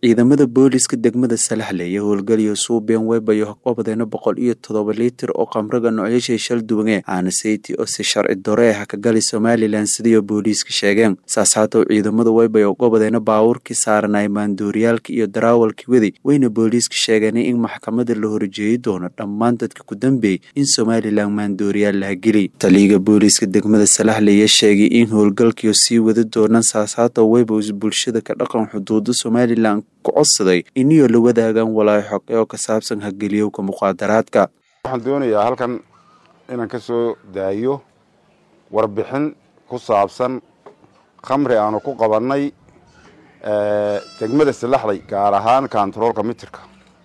ciidamada booliiska degmada salaxle iyo howlgaliyo suubeen weybayo hogqobadeena boqol iyo toddoba liitir oo khamraga noocyashay shal duwange aanaseti oo si sharci dore ah ka gali somalilan sidiiyo booliiska sheegeen saas haatow ciidamada weybay hogqobadeena baabuurkii saaranay maanduuriyaalka iyo daraawalkii wadi weyna booliiska sheegeenay in maxkamada la horjeeyi doono dhammaan dadka ku dambeeyey in somalilan maanduuriyaal laha geli taliyiga booliiska degmada salaxle iyo sheegay in howlgalkiio sii wadi doonaan saas haatow weyba bulshada ka dhaqan xuduuda somalilan ku codsaday iniyoo la wadaagaan walaayo xoge oo ka saabsan hageliyowka muqaadaraadka waxaan doonayaa halkan inaan ka soo daayo warbixin ku saabsan khamri aanu ku qabannay degmada salaxday gaar ahaan kantaroolka mitirka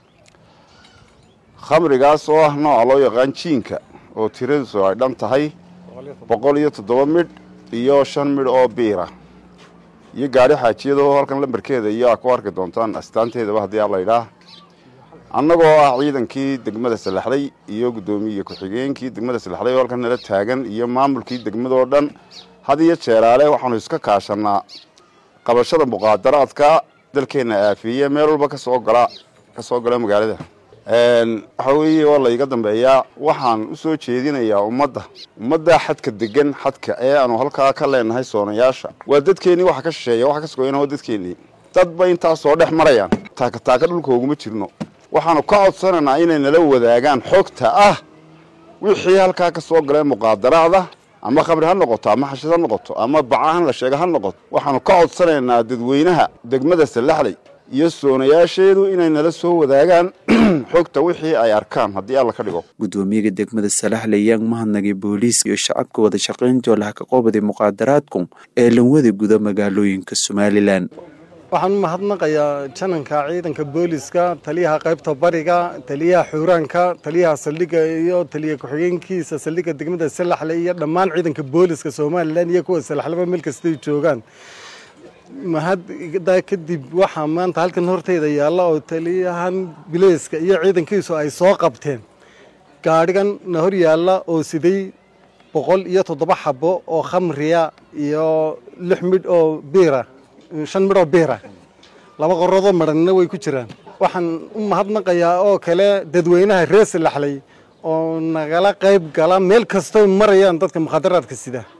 khamrigaas oo ah nooca loo yaqaan jiinka oo tiradiisu ay dhan tahay boqol iyo toddoba midh iyo shan midh oo biira iyo gaari xaajiyadoo halkan lambarkeeda iyo aa ku arki doontaan astaanteedaba haddii aa laydhaah annagoo ah ciidankii degmada salaxday iyo guddoomiye ku-xigeenkii degmada salaxday oo halkan nala taagan iyo maamulkii degmadoo dhan had iyo jeeraale waxaanu iska kaashanaa qabashada muqaadaraadka dalkeenna aafiye meel walba kasoo gala ka soo gala magaalada waxa weeye waa layga dambeeyaa waxaan u soo jeedinayaa ummadda ummadda xadka degan xadka ee aanu halkaa ka leenahay soonayaasha waa dadkeennii waxa ka shisheeya waxa ka sogoyana waa dadkeennii dad bay intaas soo dhex marayaan taakataaka dhulka oguma jirno waxaanu ka codsanaynaa inay nala wadaagaan xogta ah wixii halkaa ka soo galee muqaadaraada ama khamri ha noqoto ama xashid ha noqoto ama bacahan la sheega ha noqoto waxaanu ka codsanaynaa dadweynaha degmada salaxley iyo soonayaasheedu inay nala soo wadaagaan xogta wixii ay arkaan haddii alla ka dhigo guddoomiyaga degmada salaxle yaan mahadnagay booliiska iyo shacabka wada shaqaynto laha ka qobaday muqaadaraadku ee lanwada guda magaalooyinka somalilan waxaan u mahadnaqayaa jananka ciidanka booliska taliyaha qaybta bariga taliyaha xuuraanka taliyaha saldhigga iyo taliya ku-xigeenkiisa saldhigga degmada salaxle iyo dhammaan ciidanka booliska somalilan iyo kuwa salaxleba meel kastay joogaan mahaddaa kadib waxaa maanta halkan horteyda yaalla oo taliyahan bileyska iyo ciidankiisu ay soo qabteen gaadhigan na hor yaalla oo siday boqol iyo toddoba xabo oo khamriya iyo lix midh oo biira shan midh oo biira laba qoradoo madhanna way ku jiraan waxaan u mahadnaqayaa oo kale dadweynaha reer salaxley oo nagala qayb gala meel kastoy marayaan dadka mukhadaraadka sida